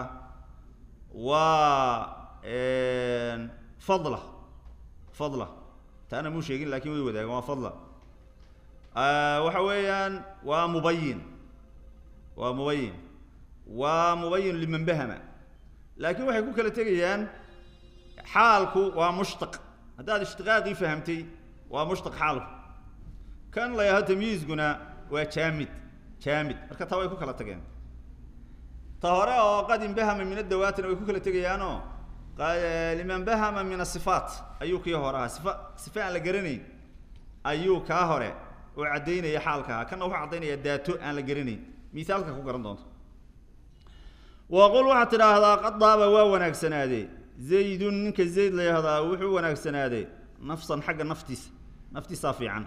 waa fadla fadla taana muu sheegin lakin way wadaagan waa fadla waxa weeyaan waa mubayin waa mubayin waa mubayin liman bahama laakin waxay ku kala tegayaan xaalku waa mushtaq haddaad ishtiqaaqii fahamtay waa mushtaq xaalku kan la yaho tamyiizguna waa jaamid jaamid marka taa way ku kala tageen ta hore oo qad inbahama min adawaatina way ku kala tegayaanoo liman bahama min asifaat ayuu kii hore ahaa sifa sifa aan la garanayn ayuu kaa hore oo caddaynaya xaalkaa kana wuxuu caddaynaya daato aan la garanayn mithaalka ku garan doonto waqul waxaad tidhaahdaa qad daaba waa wanaagsanaadee zaydun ninka zayd la yahdaa wuxuu wanaagsanaaday nafsan xagga naftiisa naftiisaa fiican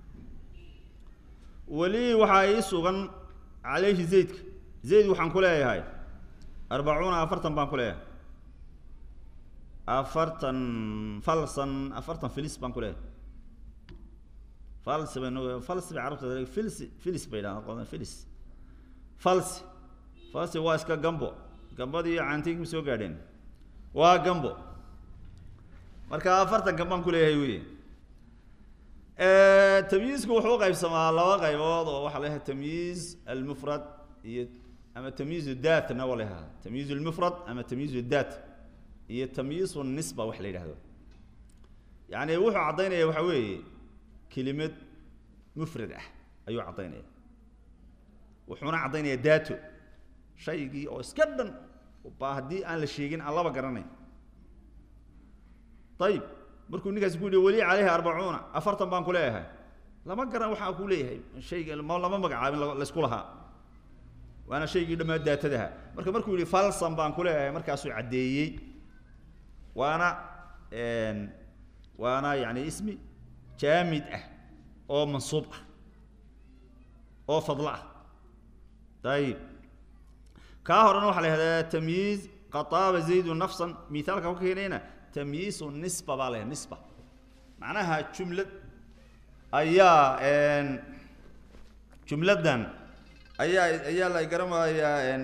weli waxaa ii sugan calayhi zaydka zayd waxaan ku leeyahay arbacuuna afartan baan ku leeyahay afartan falsan afartan filis baan ku leeyahay falsi bay no falsi bay carabta filsi filis bay dhahdaan filis falsi falsi waa iska gambo gambadii caantinkma soo gaadheen waa gambo marka afartan gambaan ku leeyahay wey tamyiizku wuxuu uqaybsamaa laba qaybood oo waxaa la yahay tamyiiz almufrad iyo ama tamyiiz datna waa la yahada tamyiiz lmufrad ama tamyiiz dat iyo tamyiiz nisba wax la yidhahdo yani wuxuu caddaynaya waxa weeye kelimad mufrad ah ayuu caddaynaya wuxuuna caddaynaya dato shaygii oo iska dhan ba haddii aan la sheegin aan laba garanayn ayib markuu ninkaasi ku yihi weli caleyhi arbacuuna afartan baan ku leeyahay lama garan waxaa ku leeyahay shayga ma lama magacaabin laysku lahaa waana shaygii dhammaa daatadaha marka markuu yihi falsan baan ku leeyahay markaasuu caddeeyey waana waana yani ismi jaamid ah oo mansuub ah oo fadlo ah ayib kaa horena waxaa la yihahdaa tamyiiz qataaba zaydu nafsan mithaalka ku keenayna tamyiizu nisba baa la yahda nisba macnaha jumlad ayaa jumladdan ayaa ayaa la garamayaa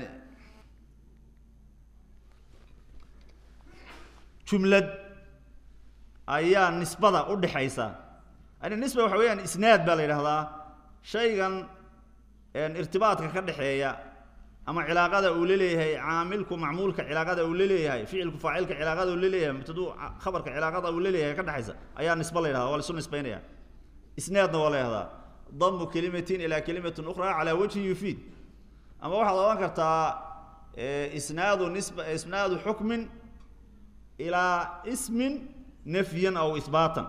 jumlad ayaa nisbada udhexaysa yani nisba waxa weeyaan isnaad baa la yidhahdaa shaygan irtibaadka ka dhexeeya ama cilaaqada uu la leeyahay caamilku macmuulka cilaaqada uu la leeyahay ficilku faacilka cilaaqada uu la leeyahay mubtadu khabarka cilaaqada uu la leeyahay ka dhexaysa ayaa nisba la yidhahda waa laisu nisbaynaya isnaadna waa la yihahdaa damu kelimatin ilaa kelimatin ukhra calaa wajhin yufiid ama waxaad ohan kartaa isnaadu nisba isnaadu xukmin ilaa ismin nafyan aw ihbaatan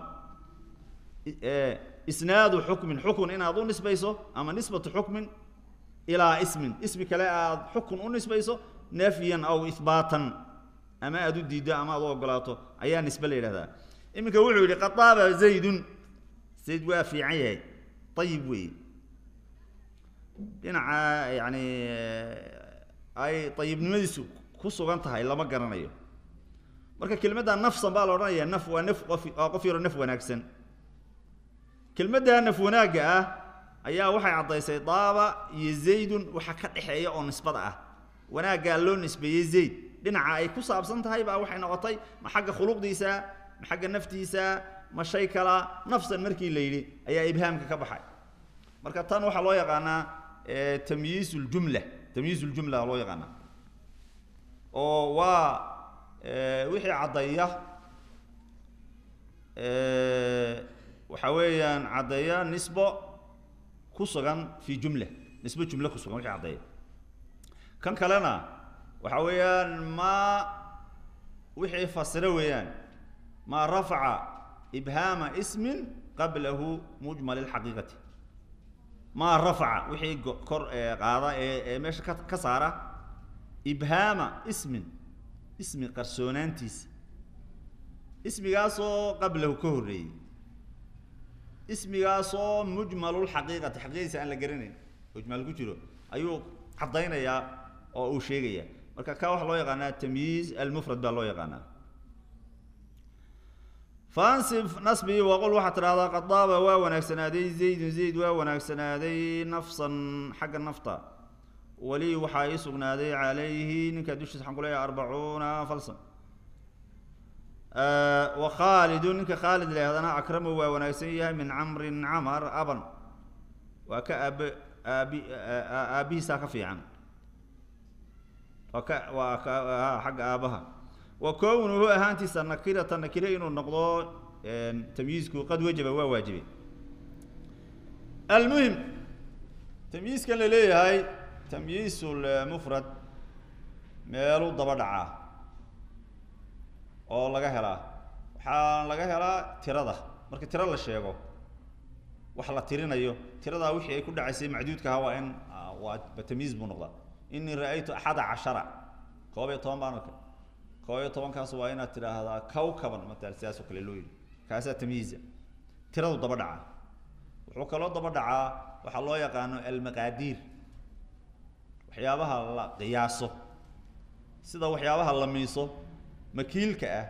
isnaadu xukmin xukun inaad u nisbayso ama nisbatu xukmin ilaa ismin ismi kale aad xukun u nisbayso nafyan aw ihbaatan ama aad u diiddo ama aad u ogolaato ayaa nisbe la yidhahdaa iminka wuxuu yidhi qadaaba zaydun zayd waa fiican yahay ayib weeye dhinaca yani ay ayibnimadiisu ku sugan tahay lama garanayo marka kelimadda nafsan baa la odhanaya naf waa naf qof waa qof yaro naf wanaagsan kelmadda naf wanaagga ah ayaa waxay caddaysay daaba iyo zaydun waxa ka dhexeeya oo nisbada ah wanaaggaa loo nisbeeyey zayd dhinaca ay ku saabsan tahay baa waxay noqotay ma xagga khuluqdiisa ma xagga naftiisa ma shay kala nafsan markii la yidhi ayaa ibhaamka ka baxay marka tan waxaa loo yaqaanaa tamyiiz ljumla tamyiiz ljumla loo yaqaanaa oo waa wixii caddeeya waxa weeyaan caddeeya nisbo ku sugan fi jumla nisbo jumle ku sugan wixii caddeeya kan kalena waxa weeyaan ma wixii fasiro weeyaan ma rafaca ibhaama ismin qablahu mujmal اlxaqiiqati ma rafaca wixii kor qaada ee ee meesha ka ka saara ibhaama ismin ismi qarsoonaantiisa ismigaasoo qablahu ka horreeyey ismigaasoo mujmalulxaqiiqati xaqiiqadiisa aan la garanayn mujmal ku jiro ayuu caddaynayaa oo uu sheegaya marka ka waxaa loo yaqaanaa tamyiiz almufrad baa loo yaqaanaa fansib nasbi waqul waxaad tidhahdaa qad daaba waa wanaagsanaaday zaydun zayd waa wanaagsanaaday nafsan xagga nafta weli waxaa ii sugnaaday calayhi ninkaa dushiisa waxaan ku leeyahay arbacuuna falsan wa khaalidun ninka khaalid leehdana akramu waa wanaagsan yahay min camrin camar aban waa ka aabe aabi aabihiisaa ka fiican waa ka waa ka xagga aabaha wa kownuhu ahaantiisa nakirata nakire inuu noqdo tamyiizku qad wajaba waa waajibay almuhim tamyiizkan la leeyahay tamyiizul mufrad meeluu daba dhacaa oo laga helaa waxaa laga helaa tirada marka tiro la sheego wax la tirinayo tiradaa wixii ay ku dhacaysay macduudka ahaa waa in waa tamyiiz buu noqdaa inii ra-aytu axada cashara koob iyo toban baan arkay koob iyo tobankaas waa inaad tidhaahdaa kawkaban matal sidaas oo kale loo yidhi kaasaa tamyiiza tiradu daba dhacaa wuxuu kaloo daba dhacaa waxaa loo yaqaano almaqaadiir waxyaabaha la qiyaaso sida waxyaabaha la miiso makiilka ah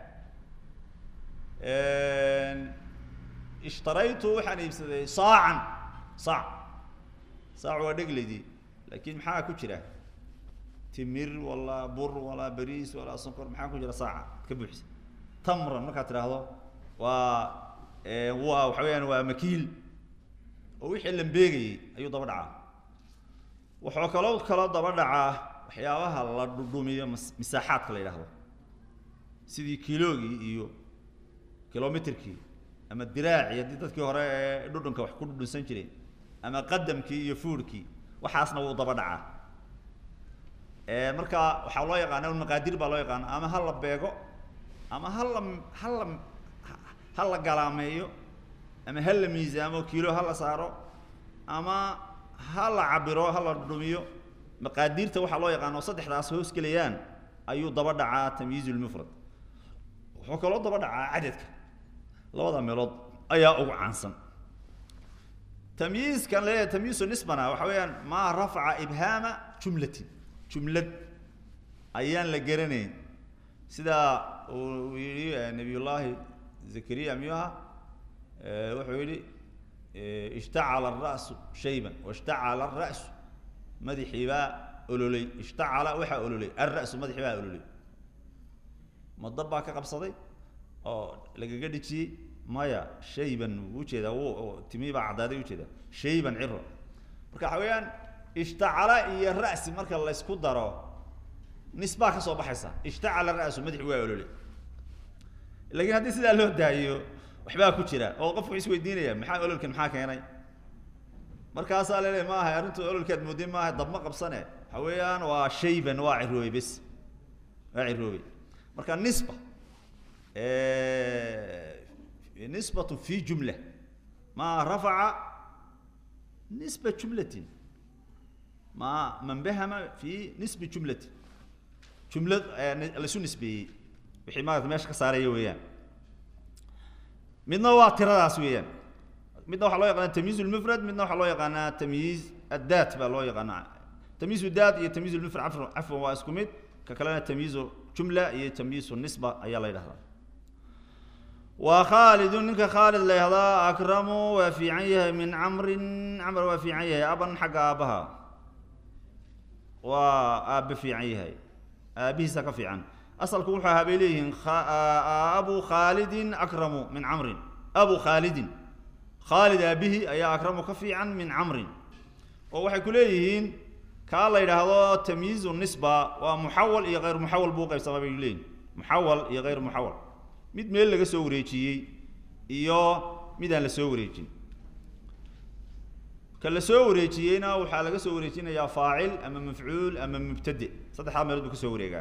ishtaraytu waxaan iibsaday saacan saac saac waa dhegleydii laakiin maxaa ku jira timir walaa bur walaa bariis walaa sonkor maxaa ku jira saaca ka buuxisa tamran markaad tidhaahdo waa waa waxa weyaan waa makiil oo wixii lambeegayey ayuu daba dhacaa wuxuu kaloo kaloo daba dhacaa waxyaabaha la dhudhumiyo mas misaaxaadka la yidhaahdo sidii kiloogii iyo kilomitrkii ama diraacii haddii dadkii hore ee dhudhunka wax ku dhudhunsan jireen ama qadamkii iyo fuurkii waxaasna wuu daba dhacaa marka waxaa loo yaqaana maqaadir baa loo yaqaana ama ha la beego ama ha la ha la ha la galaameeyo ama ha la miisaamo kilo ha la saaro ama ha la cabiro ha la dhumiyo maqaadiirta waxaa loo yaqaana oo saddexdaas hoos gelayaan ayuu daba dhacaa tamyiiz lmufrad wuxuu kaloo daba dhacaa cadadka labada meelood ayaa ugu caansan tamyiizkan leeyahay tamyiizu nisbana waxa weeyaan maa rafaca ibhaama jumlatin jumlad ayaan la garanayn sida uu yihi nabiyullaahi zakariya miyuu ahaa wuxuu yihi ishtacala ara'su shayban washtacala ara'su madaxii baa ololay ishtacala waxaa ololay alra'su madaxii baa ololay ma dab baa ka qabsaday oo lagaga dhijiyey maya shayban wuu ujeedaa w timii baa caddaaday ujeedaa shayban ciro marka waxa weeyaan ishtacala iyo ra'si marka laysku daro nisbaa ka soo baxaysa ishtacala ra'su madaxi waa ololay lakiin haddii sidaa loo daayo waxbaa ku jira oo qofku wuxuu isweydiinaya maxaa ololkan maxaa keenay markaasaa lele maaha arrintu ololkaad moodin maaha dabma qabsane waxa weeyaan waa shayban waa ciroobey bes waa ciroobey marka nisba nisbatu fi jumla ma rafaca nisba jumlatin ma man bahama fi nisbi jumlatin jumlad laisu nisbeeyey wixii maarata meesha ka saaraya weeyaan midna waa tiradaas weeyaan midna waxaa loo yaqaana tamyiiz lmufrad midna waxaa loo yaqaanaa tamyiiz addaat baa loo yaqaanaa tamyiiz daat iyo tamyiiz lmufrad cafwan cafwan waa isku mid ka kalena tamyiizu jumla iyo tamyiizu nisba ayaa la yidhahdaa wa khaalidun ninka khaalid la yihahdaa akramu waa fiican yahay min camrin camr waa fiican yahay aban xagga aabbaha waa aabbe fiican yahay aabihiisa ka fiican asalku wuxuu ahaa bay leeyihiin abu khaalidin akramu min camrin abu khaalidin khaalid aabihii ayaa akramu ka fiican min camrin oo waxay ku leeyihiin kaa la yidhaahdo tamyiizu nisba waa muxawal iyo hayr muxawal buu qaybsamaa bay leeyihin muxawal iyo hayr muxawal mid meel laga soo wareejiyey iyo mid aan la soo wareejin ka la soo wareejiyeyna waxaa laga soo wareejinayaa faacil ama mafcuul ama mubtade saddexdaa meelood buu ka soo wareegaa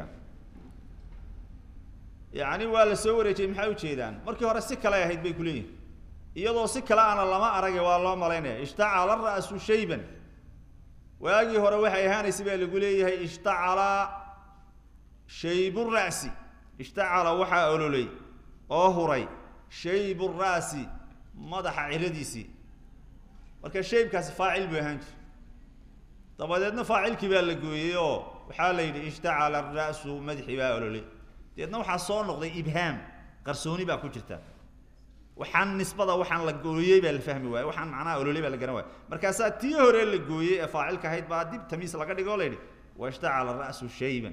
yacni waa la soo wareejiyey maxay ujeedaan markii hore si kale ahayd bay kuleeyihin iyadoo si kale ana lama aragay waa loo malaynaya ishtacala ra'su shayban waagii hore waxay ahaanaysa baa lagu leeyahay ishtacala shaybu ra'si ishtacala waxaa ololay oo huray shaybu ra'si madaxa ciradiisii marka shaybkaasi faacil buu ahaan jir dabadeedna faacilkii baa la gooyey oo waxaa la yidhi ishtacala ra'su madaxii baa ololay deedna waxaa soo noqday ibhaam qarsooni baa ku jirta waxaan nisbada waxaan la gooyey baa la fahmi waaye waxaan macnaha ololey baa la garan waaye markaasaa tii hore la gooyey ee faacilka ahayd baa dib tamiis laga dhigo la yidhi washtacala ra'su shayban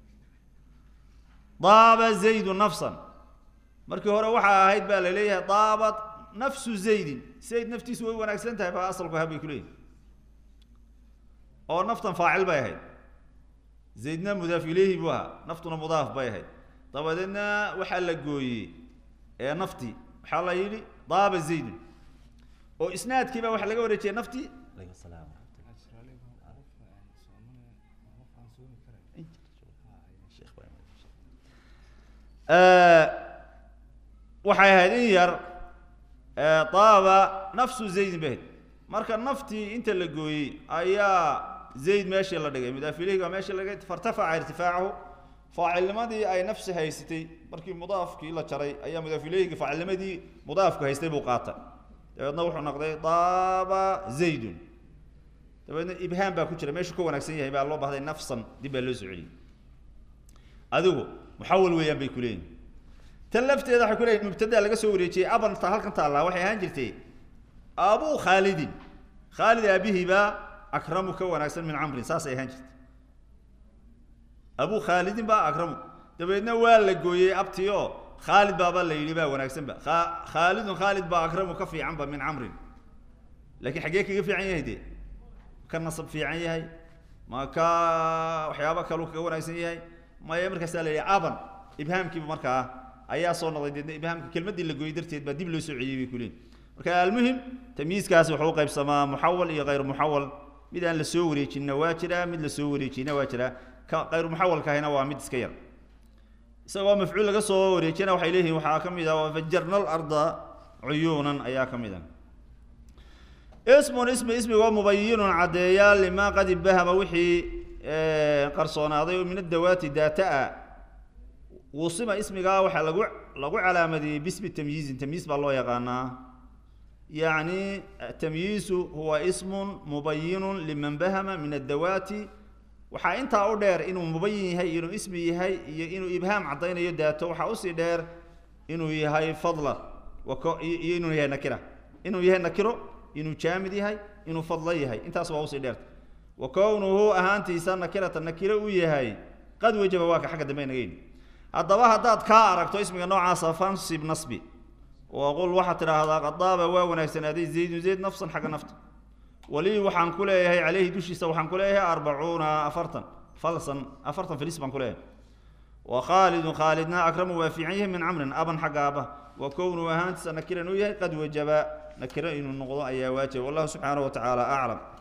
daaba zaydu nafsan markii hore waxaa ahayd baa la leeyahay daabat nafsu zaydin zayd naftiisu way wanaagsan tahay baa asalku ahaa bay ku leeyihin oo naftan faacil bay ahayd zaydna mudaaf ilayhi buu ahaa naftuna mudaaf bay ahayd dabadeedna waxaa la gooyey ee naftii waxaa la yidhi daaba zaydun oo isnaadkiiba waxaa laga wareejiyay naftii waxay ahayd in yar daaba nafsu zaydin bay ahayd marka naftii inta la gooyey ayaa zayd meeshii la dhigay mudaaf ilayhi baa meeshii laga fartafaca irtifaacahu faacilnimadii ay nafsi haysatay markii mudaafkii la jaray ayaa mudaaf ilayhigi faacilnimadii mudaafku haystay buu qaatay dabeedna wuxuu noqday daaba zaydun dabeedna ibhaam baa ku jira meeshuu ka wanaagsan yahay baa loo bahday nafsan dib baa loo soo celiyey adigu muxawal weeyaan bay ku leeyihin tan lafteeda waxay ku leeyihin mubtadaa laga soo wareejiyey aban ta halkan taallaa waxay ahaan jirtay abuu khaalidin khaalid aabihii baa akramu ka wanaagsan min camrin saasay ahaan jirtay abuu khaalidin baa akramu dabeedna waa la gooyey abtii oo khaalid baaba la yidhi baa wanaagsanba khaalidun khaalid baa akramu ka fiicanba min camrin laakiin xaggee kaga fiican yahay dee ka nasab fiican yahay ma ka waxyaaba kaluu kaga wanaagsan yahay maya markaasaa la yidhi aban ibhaamkiiba markaa ayaa soo noqday deedna ibhaamka kelmaddii la gooyey darteed baa dib loo soo celiyey bay ku leeyihin marka almuhim tamyiiskaasi wuxuu u qaybsamaa muxawal iyo hayr muxawal mid aan la soo wareejinna waa jiraa mid la soo wareejiyna waa jiraa ka hayr muxawalka ahina waa mid iska yar isagoo mafcuul laga soo wareejina waxay leeyihiin waxaa ka mid ah wafajarna alarda cuyuunan ayaa ka mid ah ismun ismi ismigoo mubayinun caddeeya limaa qad ibahama wixii qarsoonaaday oo min adawaati daata-a wusima ismigaa waxaa lagu lagu calaamadiyey bismi tamyiizin tamyiis baa loo yaqaanaa yacni tamyiisu huwa ismun mubayinun liman bahama min addawaati waxaa intaa u dheer inuu mubayin yahay inuu ismi yahay iyo inuu ibhaam caddaynayo daato waxaa usii dheer inuu yahay fadla wako iyo inuu yahay nakira inuu yahay nakiro inuu jaamid yahay inuu fadlo yahay intaas waa usii dheerta wa kownuhu ahaantiisa nakirata nakiro u yahay qad wajaba waa ka xagga dambe inaga yidhi haddaba haddaad kaa aragto ismiga noocaasa fansib nasbi waqul waxaad tidhaahdaa qadaaba waa wanaagsanaaday zaydun zayd nafsan xagga nafta walii waxaan ku leeyahay caleyhi dushiisa waxaan ku leeyahay arbacuuna afartan falsan afartan filis baan ku leeyahay wa khaalidun khaalidna akramu waa fiican yahay min camrin aban xagga aaba wa kownuhu ahaantiisa nakiran uu yahay qad wajaba nakiro inuu noqdo ayaa waajib wallahu subxaanahu wa tacaala aclam